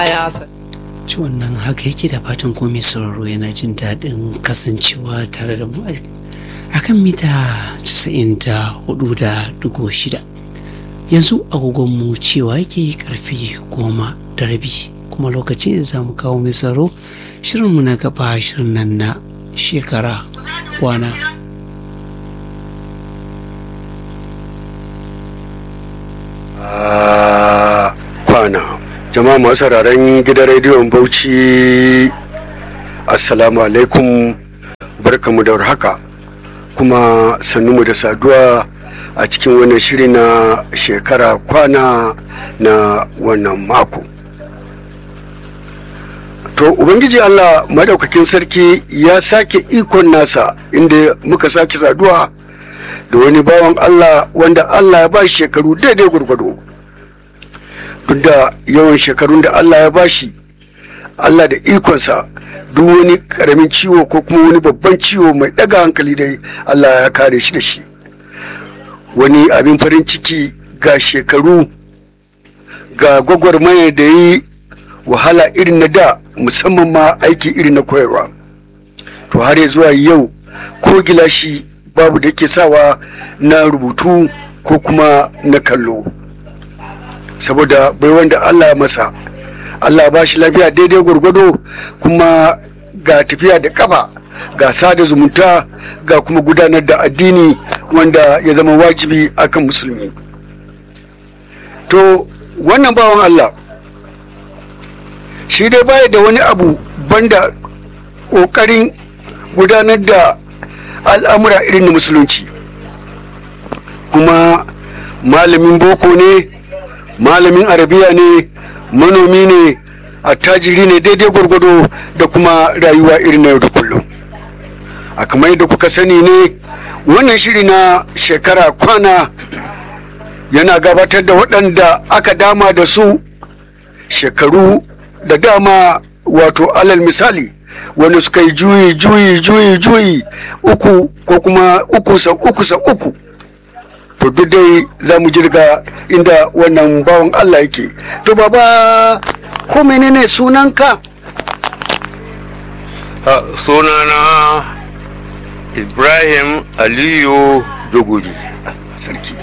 ya sa ci wannan haka yake da fatan ko mai sauraro yana jin daɗin kasancewa tare da mu akan mita 94.6 yanzu agogonmu cewa yake karfe goma da rabi kuma lokacin za mu kawo mai sauraro shirinmu na gaba shirin nan na shekara kwana kwana jama'a masu sauraron gidan rediyon bauchi assalamu alaikum barkamu da haka kuma mu da saduwa a cikin wannan shiri na shekara kwana na wannan mako to ubangiji allah madaukakin sarki ya sake ikon nasa inda muka sake saduwa da wani bawan allah wanda allah ya ba shekaru daidai gwargwado duk da yawan shekarun da Allah ya bashi Allah da ikonsa duk wani karamin ciwo ko kuma wani babban ciwo mai daga hankali dai Allah ya kare shi da shi wani abin farin ciki ga shekaru ga gwagwarmaya da yi wahala irin na da musamman ma aiki irin na koyarwa to har ya zuwa yau ko gilashi babu da ke sawa na rubutu ko kuma na kallo saboda bai wanda Allah ya masa Allah ba shi lafiya daidai gwargwado kuma ga tafiya da kafa ga sada zumunta ga kuma gudanar da addini wanda ya zama wajibi akan musulmi to wannan bawan Allah shi dai baya da wani abu banda ƙoƙarin gudanar da al'amura irin na musulunci kuma malamin boko ne malamin arabiya ne manomi ne attajiri ne daidai gwargwado da kuma rayuwa irin na yau da kullum a kamar yadda kuka sani ne wannan shiri na shekara kwana yana gabatar da waɗanda aka dama da su shekaru da dama wato alal misali wani suka yi juyi juyi juyi juyi uku ko kuma uku sa uku sa uku to duk dai za mu jirga inda wannan bawan Allah yake to baba ko menene sunanka a sunana ibrahim aliyu duguri sarki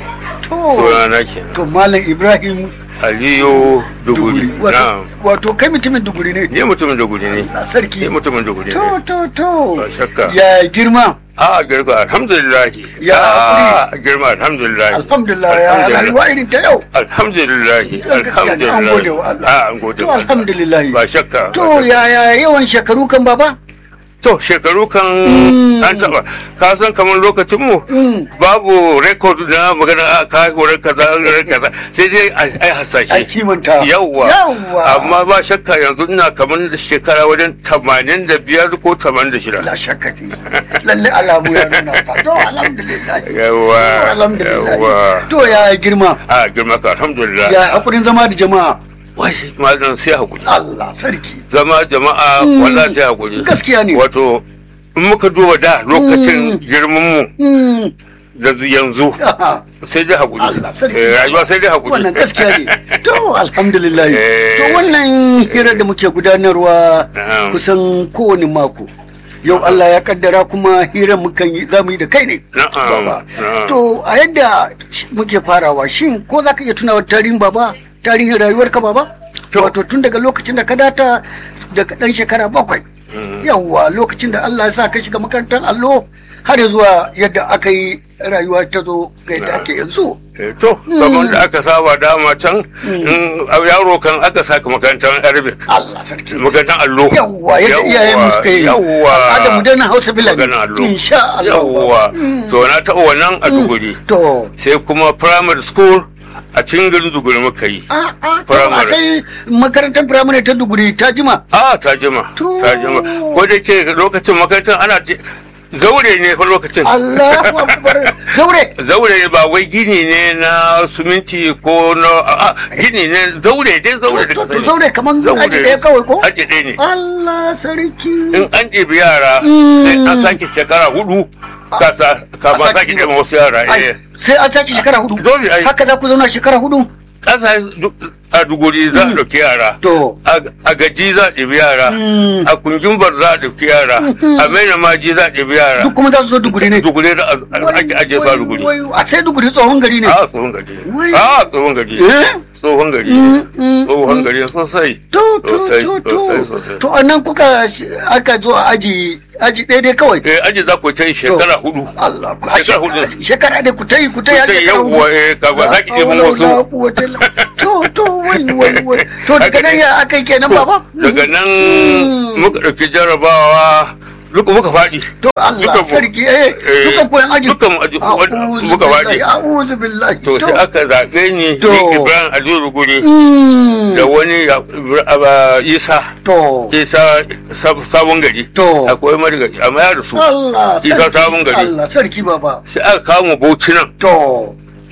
sunana ke to malam ibrahim aliyu duguri na wato kai mutumin duguri ne ne mutumin duguri ne sarki ne mutumin duguri to ne to to Ba shakka. ya girma a girma alhamdulillah Ya a girma alhamdulillah alhamdulillah ya Alhamdulillah. rayuwa irin ta yau alhamdulillah Gaskiya ne, an gode wa Allah. a an gode to wa Allah. alhamdulillah ba shakka to ba shakka. yaya yawan shekaru kan baba to shekaru kan Mm. an taba ka san kamar lokacin mu Mm. babu record na magana a ka horar kaza horar kaza sai dai ai ai hasashe ai kimanta yawwa yawwa amma ba shakka yanzu ina kamar da shekara wajen tamanin da biyar ko tamanin da shida la shakka ce lalle alamu ya nuna fa to alhamdulillah yawwa To, alhamdulillah yawwa to ya girma a girma ka alhamdulillah ya hakurin zama da jama'a wai malam sai hakuri Allah sarki zama jama'a Mm. wallahi sai hakuri gaskiya ne wato in muka duba da lokacin girman mu Mm. da yanzu sai dai hakuri Allah sarki. Eh, rayuwa sai dai hakuri wannan gaskiya ne to alhamdulillah Eh. to wannan hirar da muke gudanarwa Na'am. kusan kowane mako yau Allah ya kaddara kuma hirar mukan yi za mu yi da kai ne Na'am, baba na'am. to a yadda muke farawa shin ko za ka iya tunawa tarihin baba tarihin rayuwarka baba To. wato tun daga lokacin da ka data daga ɗan shekara bakwai yawwa lokacin da Allah ya sa ka shiga makarantar allo har zuwa yadda aka yi rayuwa ta zo ga yadda ake yanzu Eh, to kamar da aka saba dama can in yaro kan aka saka makarantar arabic Allah sarki makarantar allo yawwa yadda iyayen mu suka yi yawwa al'adar mu dana hausa bilani maganar allo insha Allah yawwa Mm. to na taɓa wannan a duguri to sai kuma primary school a cikin garin duguri muka yi a a to a Firamare. kai makarantar firamare ta duguri ta jima a ta jima To. ta jima ko da ke lokacin makarantar ana je- zaure ne fa lokacin Allahu akbar zaure zaure ne ba wai gini ne na suminti ko na a gini ne zaure dai zaure da to ka to sani. zaure kaman Zaure. aji ɗaya kawai ko aji ɗaya ne Allah sarki in an ɗebi yara Mm. sai an sake shekara hudu kasa kama A sake sake- ɗebi wasu yara Ai, eh sai an sake shekara hudu Dole ai. haka za ku zauna shekara hudu kasa duk a duguri za a ɗauki yara to a gaji za a ɗebi yara Mm. a kungimbar za a ɗauki yara a maina maji za a ɗebi yara duk kuma za su zo duguri ne duguri da ake ajiye ba duguri Wai, wai, a sai duguri tsohon gari ne a tsohon gari Wai. a tsohon gari Eh? tsohon gari Mm, mm, tsohon gari sosai to to Sosai, to sosai, to sosai. to annan kuka aka zo a aji aji ɗaya dai kawai eh aji za ku ta yi shekara hudu Allah ku Shekara hudu. shekara da ku ta yi ku ta yi har sai shekara hudu. yawwa eh ka ba za ki ɗebi La hawla wala wasu quwwata illa- to to wai wai wai to daga nan ya aka yi kenan baba daga nan Mm. muka ɗauki jarabawa duka muka faɗi to Allah duka mu- sarki eh eh, duka koyan aji duka mu aji- A'udhu muka faɗi. billahi, a'udhu billahi to sai aka zaɓe ni To. ni Ibrahim Aliyu Guri Mm. da wani ya- Aba- Isa to Isa Sab- sabon gari To. akwai marigaci amma ya rasu Allah Isa sarki, sabon gari. Allah sarki baba sai aka kawo mu Bauchi nan to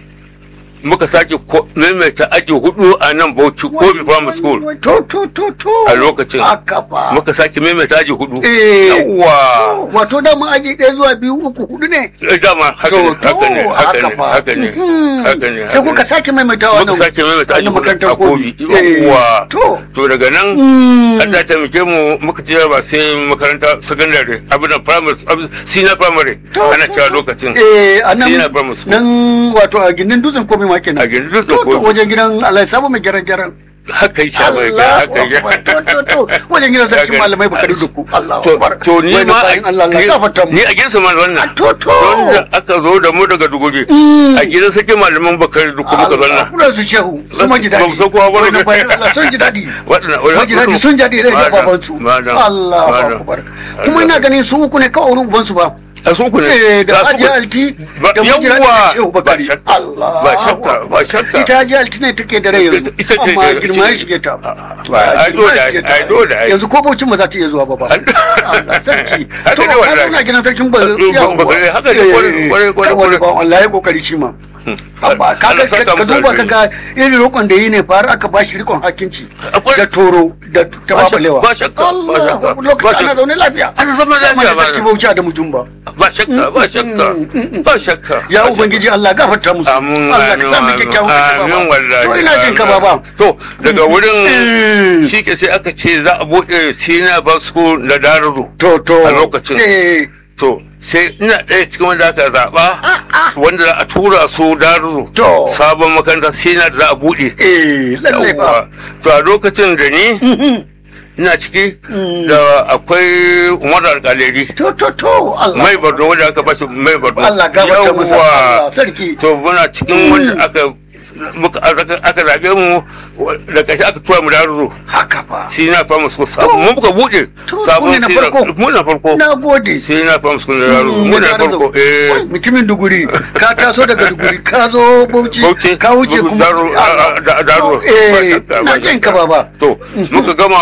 muka sake ko- maimaita aji hudu a nan Bauchi ko bi primary school Wai, to to to to A lokacin. haka fa muka sake maimaita aji hudu Eh. yawwa wato da mun aji ɗaya zuwa biyu uku hudu ne Eh, dama haka to ne to haka ne haka ne fa haka ne Mhm. haka ne sai kuka sake maimaita wannan muka sake maimaita aji hudu makarantar a kobi Eh, yawwa to to daga nan Mm. Allah ya taimake mu muka ce ba sai makaranta secondary abin da primary abin senior primary To, ana to, cewa to. lokacin eh a nan Senior primary school. nan wato a gindin dutsen komai ma kenan A gindin dutsen To, to, Kobe. wajen gidan Allah sabo mai gyaran gyaran haka yi sha bai ga Allah haka yi akbar. to to to wajen gidan sarkin malamai bakari duku Allah to akbar. to ni Wai da ma bayin Allah Allah ni- gafarta mu ni a gidansa ma wannan to to don da aka zo da mu daga duguri Mm. a gidan sake malaman bakari duk muka Allah zanna kula su shehu su ma ji Ba daɗi mu san kowa ba ne. Wai da bayin Allah sun ji daɗi waɗanda Sun ji daɗi sun ji daɗi da Madam, babansu madam, Allah madam. akbar kuma ina ganin su uku ne kawai wurin ubansu ba a su ku ne Eh, da Ga su ku- Hajiya Alti Ba- da Mujira da yawwa, Shehu ba Bakari. shakka, Allah. ba shakka, ba shakka. Ita Hajiya Alti ne take da rai yanzu. Ita ce- Amma ita- girma ya ita- shige ta. Ba, ai Girma ya dole, shige ta. ai dole, ai. Yanzu ko baucin ba za ta iya zuwa ba ba. Allah sarki. Haka To, ne ka wallahi. zauna gidan sarkin ba. Eh, ba- ba- haka ne, kwarai, kwarai, kwarai, Wani kwarai. ba Allah ya kokari shi ma. Amma ka Allah ga saka ka mu duba da ka ga irin roƙon da yi ne fara aka ba shi rikon hakinci Akwai- da toro da ta Ba shakka, babalewa. ba shakka, ba Allah shakka, ba lokacin ana shakka. zaune lafiya. Ana zama lafiya, Amma da ba sarki na. bauchi da mutum ba. ba shakka ba shakka ba shakka ya ubangiji Allah gafarta musu amin Allah ka amin sa mu kyakkyawan ƙarshe, amin baba. wallahi to ina jin ka amin. baba to daga Mm. wurin shi ke sai aka ce za a buɗe senior bar school da daruru to to A lokacin. eh to sai ina ɗaya cikin wanda aka zaɓa wanda za a tura su daruru To. sabon makaranta senior da za a buɗe eh lalle ba Yawwa. to a lokacin da ni ina ciki Mm. da akwai umar alƙaleri to to to Allah mai bardo wanda aka bashi mai bardo Allah gafarta masa Yawwa. Allah sarki to muna cikin wanda aka muka aka aka zabe mu da kashi aka tura mu daruru haka fa shi na fama su mun muka bude To, ku ne na senior- farko? mu na farko na gode shi na fama su da daruru Mm, mu na da farko Wai, eh mutumin duguri ka taso daga duguri ka zo bauchi Bauchi, ka wuce kuma Daru- Allah. da- Daru. eh Ba shakka, na ba jin ka shakka. baba to muka gama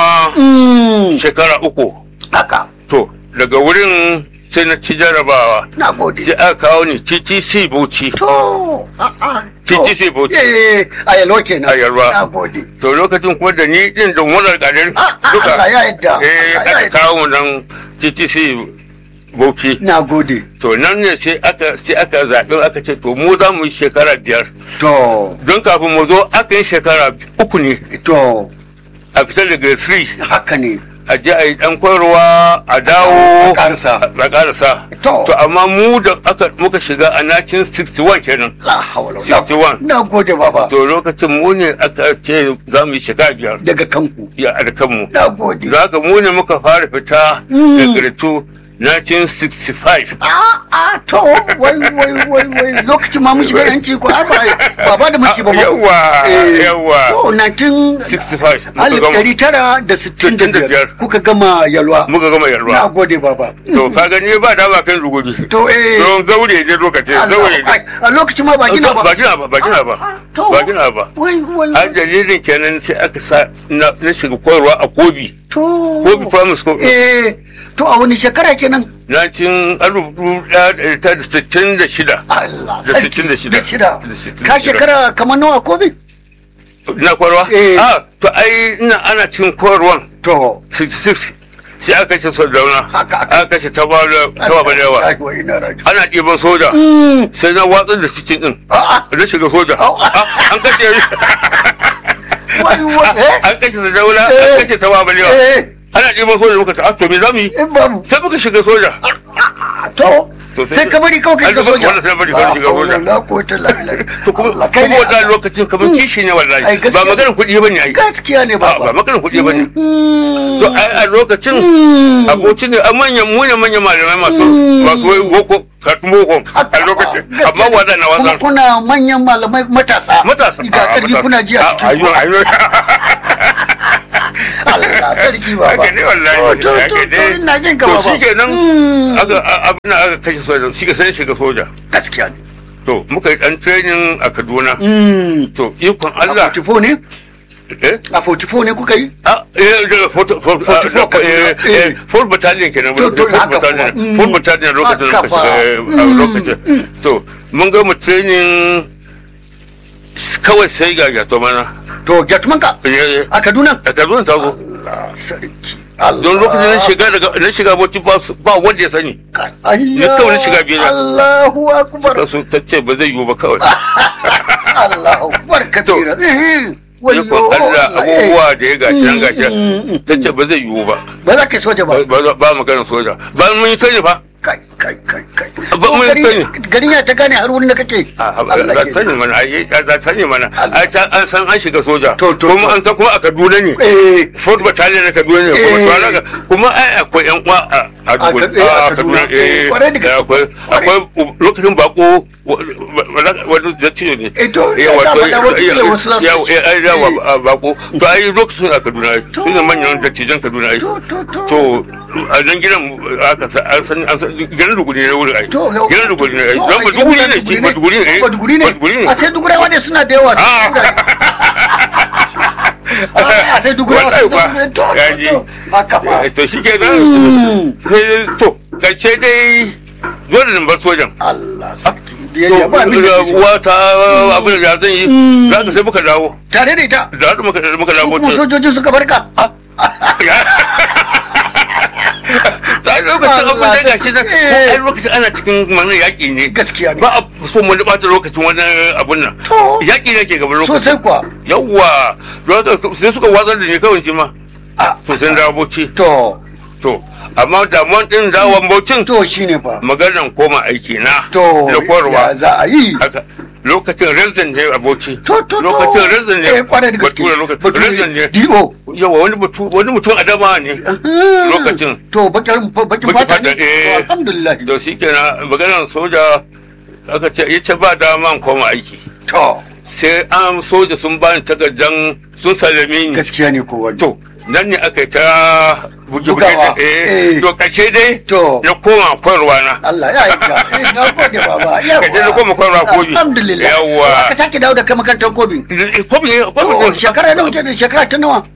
Mm, shekara uku haka to daga wurin sai na ci jarabawa na gode sai aka kawo ni TTC Bauchi to a a to TTC Bauchi. eh a yalwa kenan A Yalwa. na gode to lokacin kuma da ni din da wannan kadin Ah, ah, duka Allah ya yarda. eh Allah ya aka yarda. kawo mu nan TTC Bauchi na gode to nan ne sai aka sai aka zaɓi aka ce to mu za mu yi shekara biyar to don kafin mu zo aka yi shekara uku ne to a fitar da grade 3 haka ne a je a yi dan koyarwa a dawo A ƙarasa. a ƙarasa To. to amma mu da aka muka shiga a 1961 kenan la hawla wala 61 na gode baba to lokacin mu ne aka ce za mu yi shekara biyar daga kanku ya a da kanmu na gode da haka mu ne muka fara fita Mm. da girtu 1965 a a to wai wai wai wai lokacin ma mun shiga yanki ko ai ba baba da muke ba ma yawa Eh, yawa to 19 65 muka alif gama ɗari tara da sittin da biyar 65. kuka gama yalwa muka gama na yarwa gode baba to ka gani ba da ba kan rugudi to eh don gaure ne lokacin Allah, gaure ai, ne a lokacin ma ba gina ba ba gina ba ba gina ba Ah, to. ba gina ba wai wai a dalilin kenan sai aka sa na na shiga koyarwa a kobi to kobi primary school eh to a wani shekara kenan 1966 Allah Da sarki, sittin da shida. da shida Da sittin da ka shida. shekara kamar nawa kobi na koyarwa Eh. a to ai ina ana cikin koyarwan to 66 sai aka ce sardauna Haka, haka. aka ce ta ba da yawa Ai, wai na raji. ana ɗiban soja Mm. sai na watsar da cikin din A'a. na shiga soja Au. Ah, an kashe wai wai eh an kashe ta daula Eh. an kashe ta babalewa eh ana ɗiban soja muka ta "Ah, to me za mu yi eh babu sai muka shiga soja to To sai- sai ka bari kawai ka An shiga gaba- soja wannan sai bari kawai shiga soja. la ko ta la la to kuma Allah, kai kuma ne wannan Allah. lokacin kamar kishi ne Ai, wallahi gaskiya. ba maganar kuɗi bane ai gaskiya ne a ba baba maganar kuɗi bane Mm. to ai a lokacin Mm. abokin ne a manyan mu ne manyan malamai masu masu wai boko karatun boko a lokacin amma wada na kuma wasa kuna manyan malamai matasa matasa ga karfi kuna ji a cikin ayo ayo Allah sarki baba haka ne wallahi to to haka to ne. to ina jin ka to baba shikenan Mm. aka a- abin da aka kashe soja shi ka sai shiga soja gaskiya ne to muka yi dan training a Kaduna Mm. to ikon a Allah 44 ne eh a 44 ne kuka yi Ah, eh, da Fort- Fort- ah, 44 da- eh, Kaduna. eh, Fort Battalion kenan. To, to, Fort haka Battalion. kuwa. Mm. Fort Battalion lokacin da Haka muka fa. shiga, eh, a Mm. lokacin. To, mun ga mu training kawai sai ga gato mana. to jatmanka Eh, eh, a Kaduna A Kaduna ta zo. Allah sarki Allah Don lokacin na shiga daga na shiga bauchi ba su- ba wanda ya sani. Allah kawai na shiga biyar. Allahu akbar Ta so ta ce ba zai yiwu ba kawai. Allahu akbar kabira Eh, Ya ko Allah abubuwa da ya gashi nan gashi. Mm, mm, Ta ce ba zai yiwu ba. ba za ka soja ba Ba ba- ba magana soja. Ba mun yi sani fa. kai kai kai kai Ba mun Gari- sani. garin ya ta gane har wurin da kake a Allah za ke- sani mana ai za sani mana Allah. ai ta an san an shiga soja To, to, kuma to. an san kuma a Kaduna ne eh Fort Battalion na Kaduna ne kuma Eh. to haka kuma ai akwai yan uwa a a A Kaduna Kad- eh, a a Kaduna. Kaduna Eh, eh kwarai da gaske. akwai akwai lokacin bako wani dattijo ne Eh, to, Eh, ya wato faɗa wasu kila wasu za su- ya ya ai yawa Eh. a bako to ai lokacin a Kaduna ai To. su ne manyan dattijan Kaduna ai to to to to a nan gidan aka sa an san an san gidan duguri ne wurin ai to yau- gidan duguri ne ai to, don a ba gidan duguri ne Maiduguri ki ba duguri ne ba duguri ne Maiduguri ne a sai dugurawa ne suna da yawa Ah. a sai dugurawa Wallahi suna kuwa. da to Ya to ji. to haka fa Eh, to shi ke nan Mm. sai to kace dai dole ne bar sojan Allah sarki to biyayya ba abin da zai ce. uwa ta abin da zan yi Mm. za ka sai muka dawo tare da ita da haka muka muka dawo kuma ta sojojin suka barka ta lokacin abin da gashi nan ko Eh. ai lokacin ana cikin mana yaƙi ne gaskiya ne ba a so mu bata lokacin wani abun nan to yaƙi ne ke gaban lokacin sosai kuwa yawwa don haka sai suka watsar da ni kawai shi ma Ah, to sai na dawo bauchi to to amma damuwan din dawon bauchin to shine fa maganan koma aiki na to da kwarwa ya za a yi haka lokacin resident ne aboki to to to lokacin resident ne eh kwarai da gaske bature lokacin resident ne do yawa wani mutum wani mutum adama ne Lokacin. to bakin bakin Bakin fata fata, ne eh. To, alhamdulillah da shi kenan maganan soja aka ce ya ce ba dama in koma aiki to sai an soja sun bani takardan sun salame ni gaskiya ne kowa to nan ne aka yi ta buge-buge Bugawa, eh eh. to kace dai to na koma koyarwa na Allah ya yi ka eh na gode baba Ka je na yawa koma koyarwa kobi. alhamdulillah Yawwa. ka sake dawo da kai makarantar kobi komi ne to shekara nawa kenan shekara ta nawa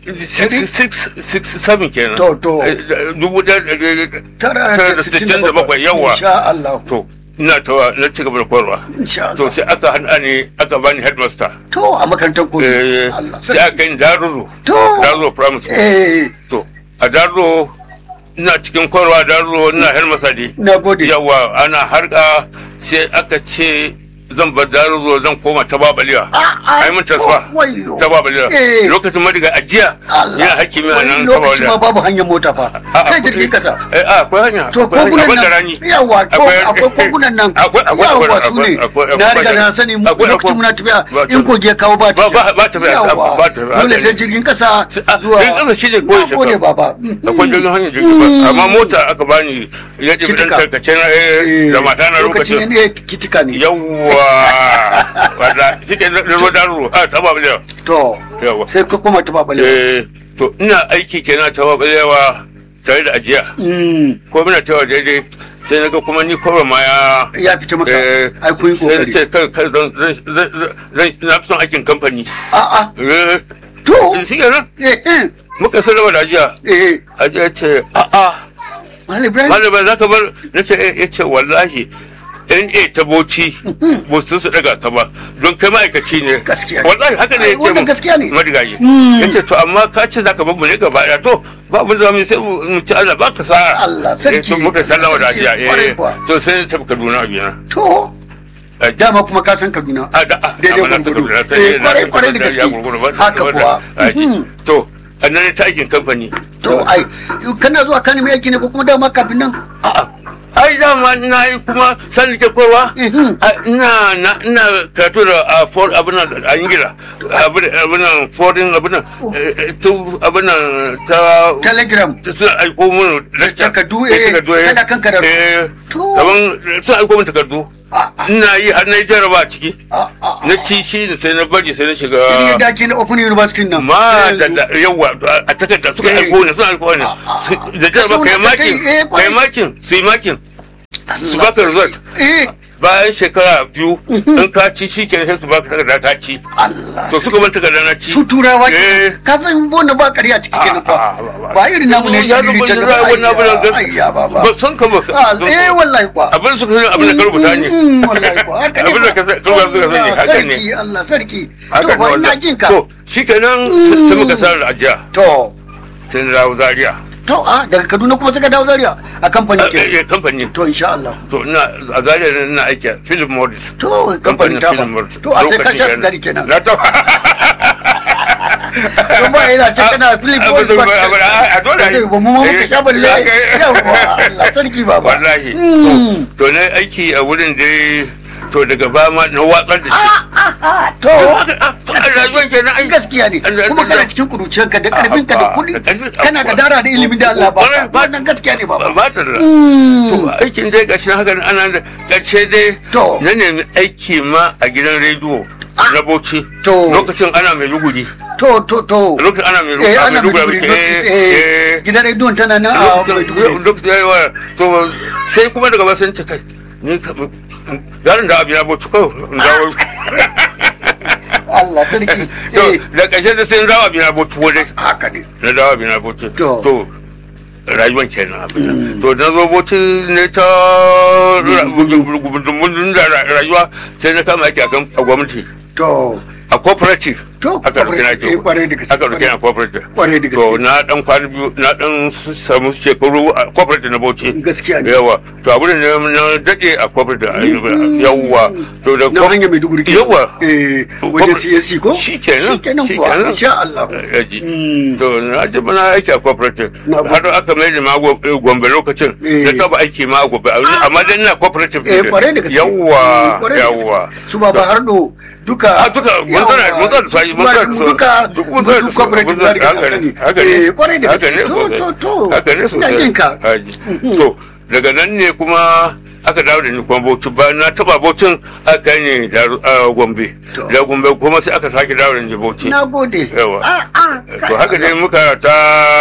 seven kenan To, to. Eh, dubu ɗaya da ɗari- tara Tara da sittin da bakwai, yawa. insha Allah to ina ta na ci gaba da koyarwa insha to Allah sai aka hana ni aka bani headmaster to a makarantar kobi Eh, Allah sai aka yi daruru to daruru primary school eh to a daruru ina cikin koyarwa daruru ina headmaster ne na gode yawa ana harka sai aka ce zan bar daruru zan koma ta babaliya ai mun tasfa wayo ta babaliya Eh. lokacin madiga ajiya Allah yana hakimi a nan Wani ta lokaci ma babaliya babu hanyar mota fa A- sai akwai- jirgin kasa eh a, akwai hanya to akwai hanya kogunan akwai da nan rani yawa to Akwai- akwai kogunan nan Akwai- akwai- yawa akwai- su ne akwai- akwai- na akwai- riga na sani mu akwai- lokacin akwai- muna tafiya ba- in kogi ya kawo ba ba- ba- ba tafiya, yawa ba tafiya, dole haka sai ne. jirgin kasa Ah, zuwa jirgin kasa shi ne ko na yaushe gode ka- baba akwai jirgin hanyar jirgin ba amma mota aka bani ya ce bidan Kitika. tarkace na eh, da mata na lokacin ne kitika ne yawwa wadda shi na ruwa daruru a ta babaliya to yawa sai ka koma ta babale eh to ina aiki kenan ta babaliyawa tare da ajiya Mm, ko muna tawa daidai sai na ga kuma ni kawai ma ya ya fita maka Eh, ai kun yi sai na kokari ce kai kai zan zan zan zan na fi son aikin kamfani a a eh to shi kenan eh eh muka sarrafa da ajiya eh ajiya ce a'a Malam Ibrahim malama za ka bar na ce ya ce wallahi in a ta boci ba su su daga ta ba don kai ma'aikaci ne Gaskiya. wallahi haka ne Ai, ya ce wannan mu gaskiya ne. madigayi Mm. ya ce to amma ka ce za ka bar mu ne gaba ɗaya to ba mu zama sai mu mu ci Allah ba ka sa Allah, sarki. Eh, to muka sallama da ajiya Kwarai eh kuwa. to sai ta Kaduna a biya to dama kuma ka san Kaduna a da a daidai Amma na gurgudu takarda ta Eh, yi- na kwarai kwarai da takarda ya gurgudu ba- gaske haka ba- kuwa aiki. Mhm. to a nan ne ta aikin kamfani to ai kana zuwa ka nemi aiki ne ko kuma dama kafin nan A'a, ai dama na yi kuma sani ke kowa Mhm. ina na ina karatu da a for abin nan a ingila abin abin nan foreign abin nan eh, eh, tu abin nan ta telegram ta suna aiko mun lecture Takardu, eh, takardu, eh. kana kan karatu. eh To. kaman suna aiko mun takardu a a ina yi har na yi jaraba a ciki a a na ci shi da sai na bari sai na shiga irin da ake na open university nan ma da Yanzu. da yawa a takarda suka Eh. aiko ne suna aiko ne Ah, ah, ah. da jaraba kai Ka so makin na kai, eh, kwarai. kai makin su yi makin su Allah. baka result eh bayan shekara biyu in ka ci shi ke sai su baka takarda ka ci Allah to suka ban takarda na ci su turawa Eh. ke ka san wannan ba ƙarya ciki kenan Ah, ah, fa ba irin namu ne ya shiriri rubuta ta rayuwar na bana gaba ayya ba ba ba san ka ba Ah, eh wallahi kwa abin su kan abin da ka rubuta ne Mm, wallahi kwa haka ne abin da kwa. ka sa- ka rubuta suka sani Allah, haka ne sarki Allah sarki haka to ne ba ina wallahi. jin ka to shi kenan sai muka sa da ajiya to sai na dawo zaria to a daga Kaduna kuma suka dawo Zaria a kamfanin ke Eh, eh, kamfani to insha Allah to ina a zaria ne ina aiki a Philip Morris to kamfanin ta ba to a sai ka sha gari kenan na ta to ba yana ta kana Philip Boyd ba a dole Zai ba mu ma muka sha balle yawa Allah sarki baba wallahi Mm. to na aiki a wurin da to daga ba ma na watsar da shi Ah, ah, ah, to a rayuwar ke na aiki gaskiya ne Allah- kuma kana Allah- cikin kuruciyarka da karfinka da Ah, kuɗi da karfi- kana da dara da ilimin da Allah ba Kwarai, ba- wannan gaskiya ne baba ba ta da Mm. to aikin dai gashi haka ana da ƙarshe dai To. na nemi aiki ma a gidan rediyo na Bauchi To. lokacin ana mai luguri to to to lokacin ana mai eh luguri ana Maiduguri Maiduguri muke, eh, eh eh, gidan rediyon tana nan a lokacin Maiduguri lokacin ya yi wa to sai kuma daga ba sun ta kai ni ka yaron da abin ya bauchi kawai in dawo Allah sarki to eh da ƙarshe da sai in dawo abin ya bauchi wajen haka ne na dawo abin ya bauchi To. to rayuwan kenan abin nan. to na zo bauchi ne ta gudunmun da rayuwa sai na kama aiki a kan- a gwamnati to a cooperative to aka rufe na eh, kwarai da gaske aka rufe na cooperative kwarai da to gaske na dan kwana biyu na dan samu shekaru a cooperative na bauchi gaskiya ne yawa to abin da na dade a cooperative a yawa to da na hanyar Maiduguri ke yawa eh wajen CSC ko shi kenan shi kenan shi kuwa kenan. insha Allah yaji Mm. to na ji mana aiki a cooperative Na har aka mai da ma Gom- eh, gombe lokacin Eh. na taba aiki ma a gombe amma dan na cooperative eh ne. kwarai da gaske yawa Kwarai da gaske. yawa su ba ba hardo duka a duka mun tsara mun tsara sai mun tsara duka duk mun tsara duk cooperative da rike haka ne haka eh ne kwarai da haka ne gaske to to to haka ne ina sosai jin ka Haji. to daga nan ne kuma aka dawo da ni kuma bauchi bayan na taba bauchin aka kai ni da a gombe To. da gombe kuma sai aka sake dawo da ni bauchi na gode Yawa. ah ah to haka dai muka ta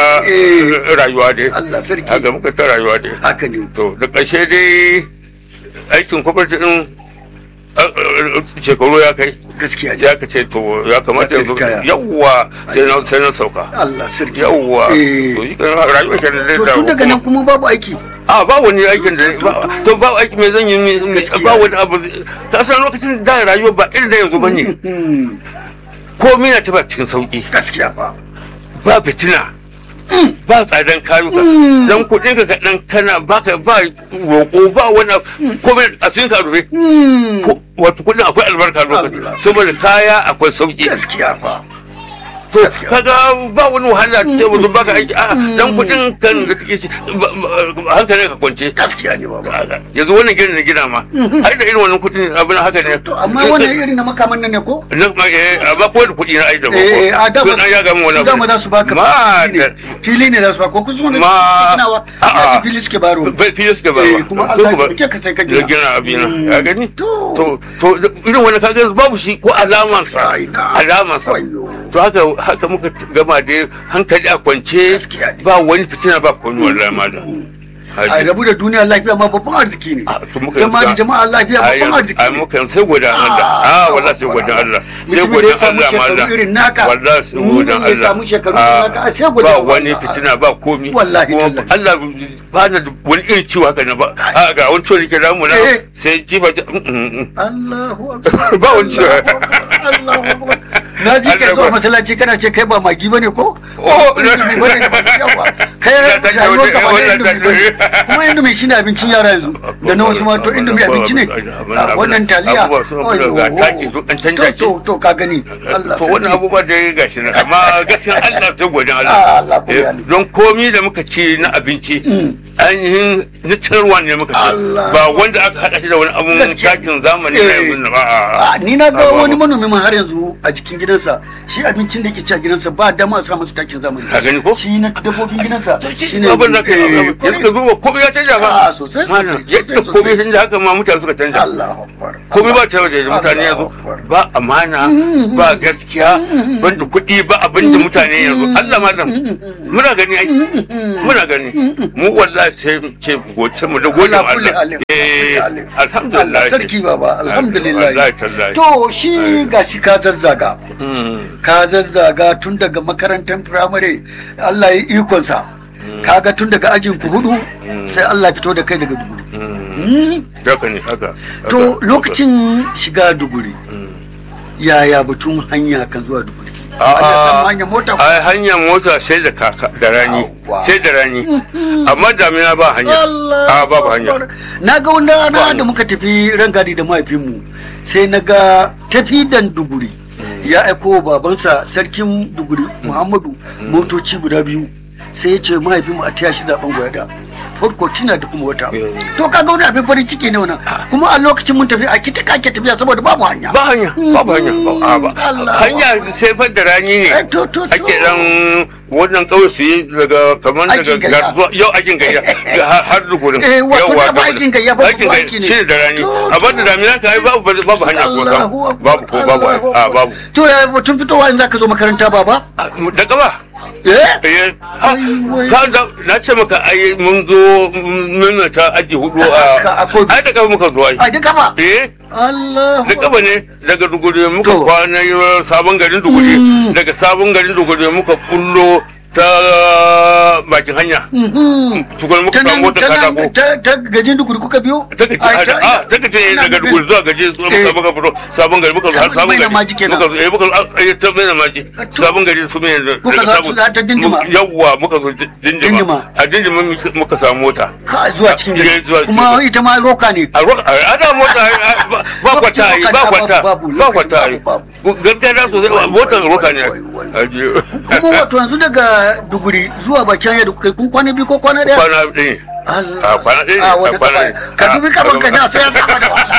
Eh. rayuwa dai Allah sarki haka muka ta rayuwa dai haka ne to da ƙarshe dai aikin kwamfati din a- a- a- shekaru ya kai gaskiya ne ya ka ce to ya kamata yanzu Kaya. yawwa sai na sai na sauka Allah sarki yawwa Eh. to shi kan rayuwar shi da zai to dawo tun daga nan kuma babu aiki a ba wani aikin da ba to ba aiki mai zan yi mai- mai- Gaskiya. ba wani abu ta san lokacin da rayuwa ba irin da yanzu bane Hmm, komai na ta ba cikin sauki gaskiya ba ba fitina ba tsadan kayuka Mm. dan kuɗin ka kaɗan kana baka ba roƙo ba wani abu, komai a cikin ka rufe Hmm, Ko- wato kuɗin akwai albarka lokaci Allah. saboda kaya akwai sauki gaskiya ba to kaga ba wani wahala ce wani baka aiki a dan kuɗin kan da kake ci ba- ba- hankalin ka kwance gaskiya ne ba yanzu wannan gidan na gina ma ai da irin wannan kuɗin abin haka ne to amma wannan irin na makaman nan ne ko na ma eh amma ko da kuɗi na ai da ba eh a da ko an ya ga mu wani dama za su baka ma fili da ne. fili ne za su baka ko kuma wani Ma- tunawa a'a. a fili suke baro bai fiye suka ba Eh, kuma Allah ya rike ka sai ka da gina. gina abina Mm. ya gani To. to to irin wani kaga babu shi ko alaman sa Ai, na. alaman sa Wayyo. to haka haka muka gama da hankali a kwance Gaskiya ne. ba wani fitina ba komai wallahi malam a rabu da duniya lafiya ma babban arziki ne Ah, to muka zama da yanzu- jama'a lafiya babban arziki ai ne muka sai godan Allah Ah, ah wallahi sai godan Allah sai mutumin da ya godan samu Allah shekaru malam irin naka wallahi sai mutumin godan da ya Allah samu shekaru Ah, irin naka, sai godan ba Allah. wani fitina ba komi Wallahi, Kuma tallahi. Allah ba na da wani irin ciwo haka na ba a ga wani ciwo da ke damu na Eh. sai jifa ta mm, mm, mm. Allahu akbar Ba wani ciwo. Allahu akbar, Allahu akbar na ji ka Allah zuwa ba- masallaci kana ce kai ba magi bane ko Oh, Ba magi bane, yawa kai Ya ta rayuwar gaba da indomi ba kuma indomi shine abincin yara yanzu da na wasu ma to indomi abinci ne a wannan taliya abubuwa sun fi ga taki duk an canja shi to to ka gani Allah to wannan abubuwa da ya gashi nan amma gaskiya Allah ta gwajin Ah, Allah Allah ko ya ne. don komi da muka ci na abinci ainihin nitarwa ne muka ci Allah. ba wanda aka haɗa shi da wani abun Gaskiya. takin zamani na Eh. yanzu na ba a ni na ga Ah, ba- wani manomi ma har yanzu a cikin gidansa shi abincin da yake ci a gidansa ba dama a sa masa takin zamani Ka gani ko? shi na dabbobin gidansa shine abin da ka eh, yi ya suka zuba komai ya canja ba Ah, sosai, Malam, sosai, yadda sosai. komai sun haka ma mutane suka canja Allahu akbar komai ba ta waje mutane yanzu Allahu akbar. ba amana ba gaskiya banda kuɗi ba abin da mutane yanzu Allah malam muna gani ai muna gani mu wallahi sai mu ce goce mu da gode Allah ma kulli Allah halin, kulli eh halin. alhamdulillah Allah sarki baba alhamdulillah wallahi tallahi to shi gashi ka zazzaga Mm, ka zazzaga tun daga makarantar firamare Allah ya ikonsa kaga tun daga ajin ku hudu sai Allah ya fito da kai daga duguri mm, Hmm? haka ne haka to haka, lokacin shiga duguri haka. Mm. yaya batun hanya kan zuwa duguri A'a. Ana samun hanyar mota ko- ai hanyar mota sai da kaka da rani Yawwa. sai da rani amma damina ba hanya a babu hanya na ga wani rana Ba da muka tafi rangadi da mahaifinmu sai na ga tafi dan duguri ya aiko wa babansa sarkin duguri muhammadu motoci guda biyu sai ya ce mahaifinmu a taya shi zaben gwada farko tina da kuma wata Mm. to ka ga wani abin farin ciki ne wannan kuma a lokacin mun tafi a kita kake tafiya saboda babu hanya ba hanya babu hanya ba- a ba Allah. hanya sai fa da rani Eh, ne to to to ake dan wannan kawai su yi daga kamar daga Aikin gayya. garzuwa yau aikin gayya har har dugurin Eh, wato Yawwa, da ba aikin gayya ba, aikin ba gayya aiki ne. shi ne da rani To, amma da damina ka yi babu babu hanya ko sam Allahu Akbar, babu ko babu Allahu a Akbar. babu to ya batun fitowa in zaka zo makaranta baba da gaba eh eh ha, Ai, wai. ka da na ce maka ai mun zo mun ta aji hudu Ka- a a Kogi. ai da gaba muka zo ai a duka ba eh Allah da gaba ne daga duguri muka To. kwana yi sabon garin duguri Mm. daga sabon garin duguri muka kullo ta bakin hanya tukun muka samu wata katako ta gajin duguri kuka biyo ta gaji a da a ta gaji ne daga duguri zuwa gaji zuwa Eh. muka muka fito sabon gari muka zo har Sabon sabon mai na gari maji kenan. muka zo eh muka zo eh ta mai na maji To. sabon gari su mai da Kuka daga za sabon- su za ta dindima? muka- yawwa muka zo di- Dindima. dindima a dindima muka- muka samu mota ka zuwa cikin Eh, gari zuwa cikin kuma gari. ita ma roka ne a roka a da mota ai, a- ba- ba kwata ai ba kwata Babu, babu, ba kwata ai babu, gaskiya da sosai motar roka ne Wai, wai, wai. Ajiye. kuma wato yanzu daga duguri zuwa bakin yadda kuka yi kun kwana biyu ko kwana daya kwana ɗaya Allah. a kwana ɗaya a ne, wata a kwana kafa ɗaya. ka dubi A- kafan ka a- na sai ya saba da wasa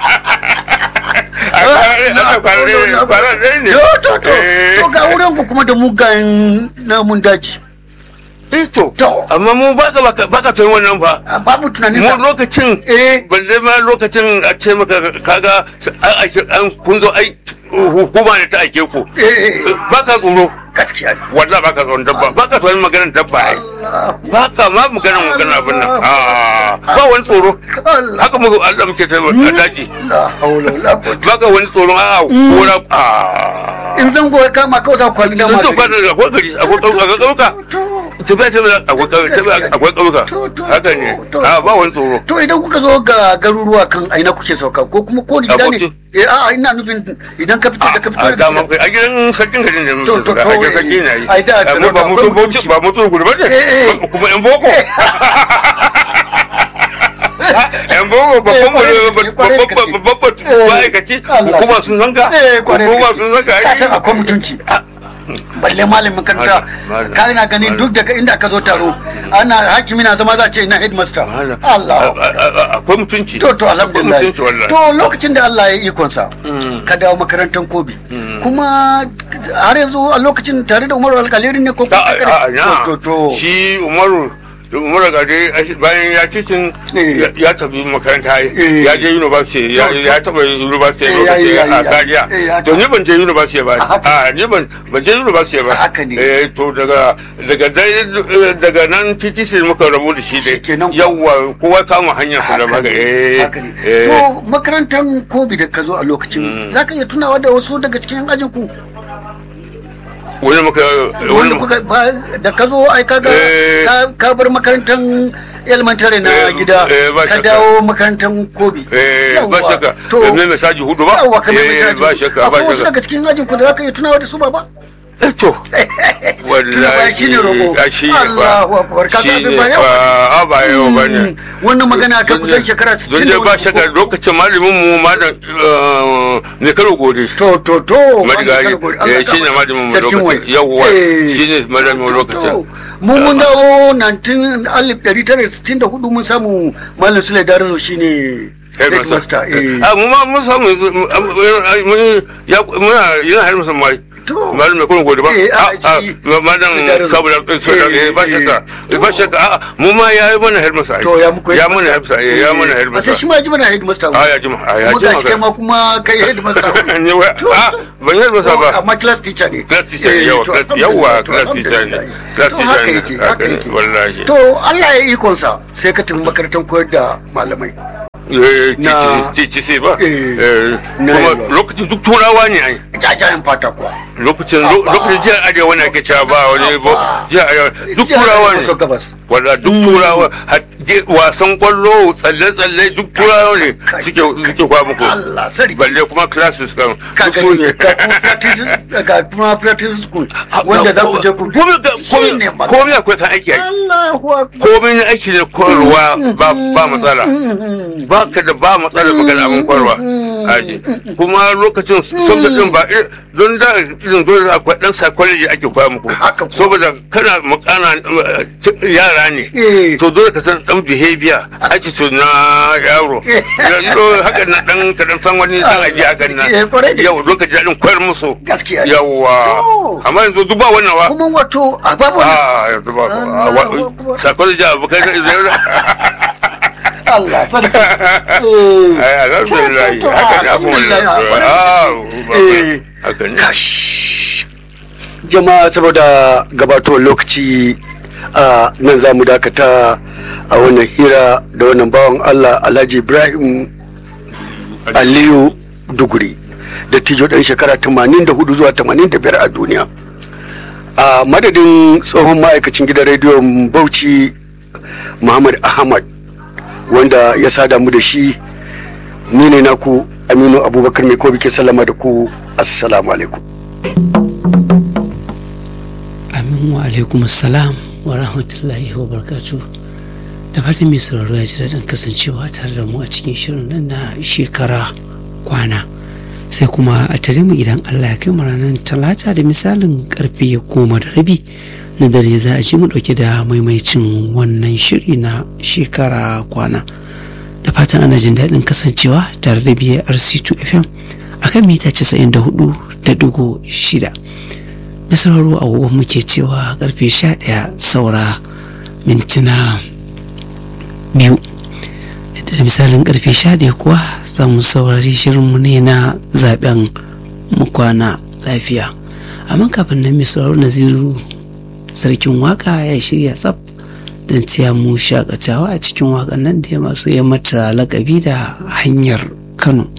a kwana ɗaya a kwana ɗaya ne, kwana ɗaya ne Yo, to to Eh. to ga wurin ku kuma da mugayen namun daji eh to To. amma mu baka baka baka tun wannan fa a babu tunanin mu sa lokacin eh balle ma lokacin a ce maka kaga an ake an kun zo ai hukuma ne ta aike ku eh baka tsoro gaskiya ne wallahi baka tsoron dabba baka tsoron maganar dabba ai Allah baka ma maganar maganar abin nan Ah, ba wani tsoro Allah haka muka Allah muke ta a daji la haula wala quwwata baka wani tsoron a kora a in zan goyi kama kawai za ku kwalli da sun magani to kwana da akwai gari akwai ƙauka ƙauka tafiya tafiya akwai ƙauka tafiya akwai ƙauka haka ne a ba wani tsoro to idan kuka zo ga garuruwa kan aina kuke sauka ko kuma ko da gida ne Aboki. eh a'a ina nufin idan ka fito da ka fito a da dama a gidan sarkin garin ne To, to, muke a to, gidan sarki na yi ai, da, da, amma ba da, mutu akwai bauchi ba mutu gudu ba Eh, eh. ne kuma yan boko yan boko babban kwarai da gaske, kwarai da gaske. babban babban Eh, ma'aikaci Allah. hukuma sun zanka eh kwarai hukuma da sun gaske. zanka ka san ai akwai mutunci balle malamin makaranta Malam, malam, ka ina ganin malam. duk daga inda aka zo taro ana hakimi na zama za a ce ina headmaster Malam. Allah A- a- a- akwai mutunci to to alhamdulillah akwai mutunci wallahi to lokacin da Allah ya yi ikonsa Mm. ka dawo makarantar kobi Mm. kuma har yanzu a lokacin tare da umaru alkaliri ne ko a a na to to shi umaru umaru gade bayan ya titin Eh. ya- ya tafi makaranta Eh. ya je university ya To, to. ya taba university Eh, ya- lokaci ya- a ya- Zaria eh, ya to ni ban je university ba A haka. a ni ban ban je university ba A haka ne. eh to daga daga dai daga nan TTC muka rabu da shi dai Kenan ko- yawa kowa kama hanyar su da Haka maka ne, eh haka ne. eh To makarantar kobi da ka zo a lokacin Mm. za ka iya tunawa da wasu daga cikin ajin ku wani muka wanda wani kuka ba- da ka zo ai ka ga Eh. ka- ka bar makarantar elementary na Eh, gida eh, ba ka shakka. dawo makarantar kobi eh ba Yawwa. shakka to da mai mesaji hudu ba yawwa ka mai eh mesaji. ba shakka ba akwai wasu shakka daga cikin ajin ku da za ka iya tunawa da su ba ba Eh, to wallahi shi ne roƙo a shi ne Allahu akbar ka shi san ne ba yau ba a ba yau ba ne Mm, wannan magana ta kusan shekara don dai ba shakka lokacin malamin mu malam eh, ne karo gode to to to Marigayi, eh, shi ne malamin mu lokacin. Yawwa, shi ne malamin mu lokacin. mun mun dawo 1964 mun samu malam sule darazo shine headmaster eh a mu ma mun samu yanzu, mu- mu- mu- ya muna yana har musan mai to malam mai kuma gode ba Eh, a, a a shi- malam Darazo. sabu da Eh, ba eh, shakka eh. ba shakka a mu ma ya yi mana har masa to ya muku ya mana har masa ya mana har a sai shi masa ma ji mana headmaster a ya jima a ya kuma ga jima shi ma kuma kai headmaster ne wa a ban yi masa ba amma class teacher ne class teacher ne Eh, yawa to, class yawa alhamdulillah, class teacher ne alhamdulillah. class To, teacher haka ne yake, haka haka ne yake. wallahi to Allah ya ikonsa sai ka tafi makarantar koyar da malamai eh Na- titi sai ba Eh, eh na kuma yalwa. lokacin duk turawa ne ai jajayen fata kuwa lokacin Abba. lokacin jihar arewa na ke cewa ba wani ba Abba. jihar arewa duk Jihar turawa Arewa maso ne gabas wanda duk turawa har- je- wasan kwallo tsalle-tsalle duk turawa ne Kai, suke suke kwa muku Allah sarki balle kuma classes kan ka duk su gani ne ga kuma practice ga kuma practice school wanda za ku je ku komai ga- Shi ne komai magana. komai akwai kan aiki ai. Allahu akbar komai na aiki ne koyarwa ba ba matsala ba ka da ba matsala ba ka da abin koyarwa aji kuma lokacin sun da din ba ir- don da irin dole akwai dan psychology ake koya muku Haka kuwa. saboda kana makana eh, yara ne Eh. to dole ka san dan behavior attitude na yaro Eh. yanzu haka na dan ka dan san wani dan aji haka na Eh, kwarai da yau don ka ji daɗin koyar musu Gaskiya ne. yawa Oh. amma yanzu duk ba wannan wa kuma wato a babu wani ah yanzu ba Allah, wa- Akbar. psychology abu kai Allah sarki Eh. Ai, alhamdulillah To, to, to, haka ne abu alhamdulillah, wannan ah, ah Eh. haka ne Kash. jama'a saboda gabatowar lokaci a nan za mu dakata a wannan hira da wannan bawan Allah Alhaji Ibrahim Aliyu Duguri da tijo ɗan shekara 84 zuwa 85 a duniya a madadin tsohon ma'aikacin gidan rediyon Bauchi Muhammad Ahmad wanda ya sada mu da shi ni ne naku Aminu Abubakar mai kobi ke sallama da ku assalamu alaikum amin wa alaikum assalam wa rahmatullahi wa barkatu da fatan mai sauraro ya ji daɗin kasancewa tare da mu a cikin shirin nan na shekara kwana sai kuma a tare mu idan allah ya kai mu ranar talata da misalin karfe goma da rabi na dare za a ji mu ɗauke da maimaicin wannan shiri na shekara kwana da fatan ana jin daɗin kasancewa tare da brc2 fm akan mita 94.6 na sauraro agogon muke cewa karfe 11 saura mintuna biyu da misalin karfe 11 kuwa za mu saurari shirinmu ne na zaben mu kwana lafiya amma kafin nan mai sauraro naziru sarkin waka ya shirya tsaf don tiya mu shakatawa a cikin wakan nan da ya masu ya mata lakabi da hanyar kano